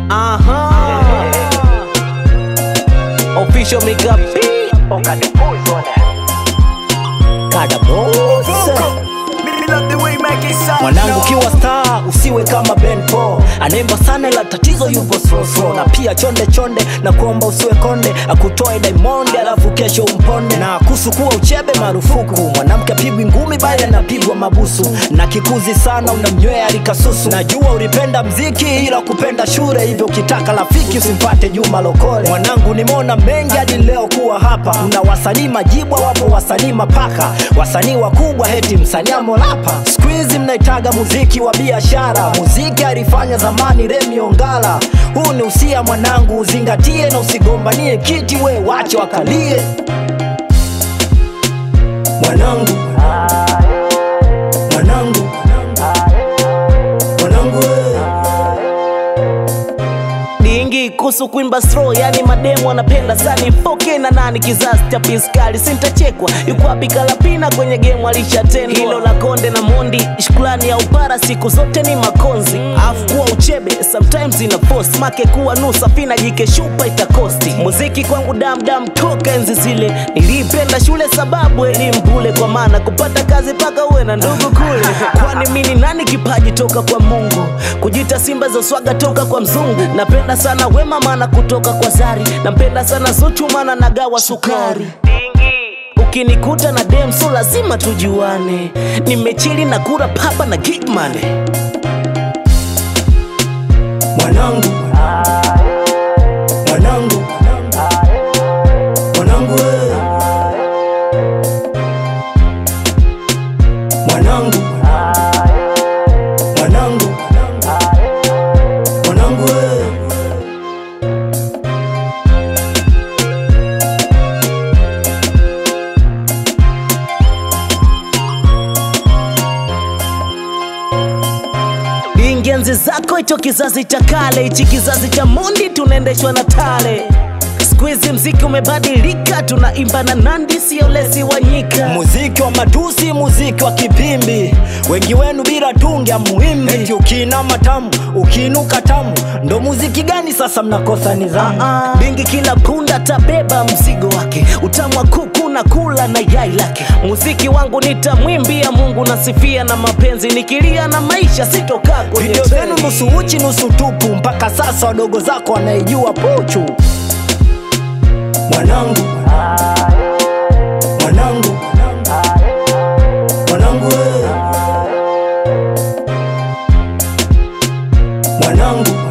Aha. Official Mika P. Kada boss. Mwanangu kiwa star usiwe kama Ben Paul anaimba sana ila tatizo yupo slow slow na pia chonde chonde na kuomba usiwe konde akutoe Diamond alafu kesho umponde na kusu kuwa uchebe marufuku mwanamke apigwi ngumi bali anapigwa mabusu na kikuzi sana unamnywea likasusu najua ulipenda mziki ila kupenda shule hivyo ukitaka rafiki usimpate Juma Lokole mwanangu nimeona mengi hadi leo kuwa hapa una wasanii majibwa wapo wasanii mapaka wasanii wakubwa heti msanii amolapa siku hizi mnaitaga muziki wa biashara muziki alifanya zamani Remi Ongala huu ni usia mwanangu uzingatie na usigombanie kiti we wache wakalie mwanangu mwanangu mwanangu we. dingi kuhusu kuimba slow yani mademu wanapenda sani 4K na nani kizazi cha piskali sintachekwa yuko wapi kalapina kwenye game alishatendwa hilo la konde na mondi shukrani ya upara siku zote ni makonzi afu kuwa uchebe sometimes ina post make kuwa nusa fina jike shupa itakosti muziki kwangu damdam toka enzi zile nilipenda shule sababu elimu bule kwa maana kupata kazi paka uwe na ndugu kule kwani mini nani kipaji toka kwa mungu kujita simba zoswaga toka kwa mzungu napenda sana wema maana kutoka kwa zari nampenda sana zuchu maana nagawa sukari ukinikuta na dem so lazima tujuane nimechili na kura papa na gigmane mwanangu mwanangu mwanangu we. mwanangu mwanangu mwanangu we. ingenzi zako hicho kizazi cha kale hichi kizazi cha mondi tunaendeshwa na tale skuizi mziki umebadilika tunaimba na nandi sio lesi wanyika muziki wa matusi muziki wa kipimbi wengi wenu bila tungi amuimbi eti ukina matamu ukiinuka tamu ndo muziki gani sasa mnakosa nidhamu bingi kila punda tabeba mzigo wake utamu wa kuku na kula na yai lake muziki wangu nitamwimbia mungu nasifia na mapenzi nikilia na maisha sitokaa kwenye video zenu nusu uchi nusu tupu mpaka sasa wadogo zako wanaijua puchu mwanangu mwanangu mwanangu we. mwanangu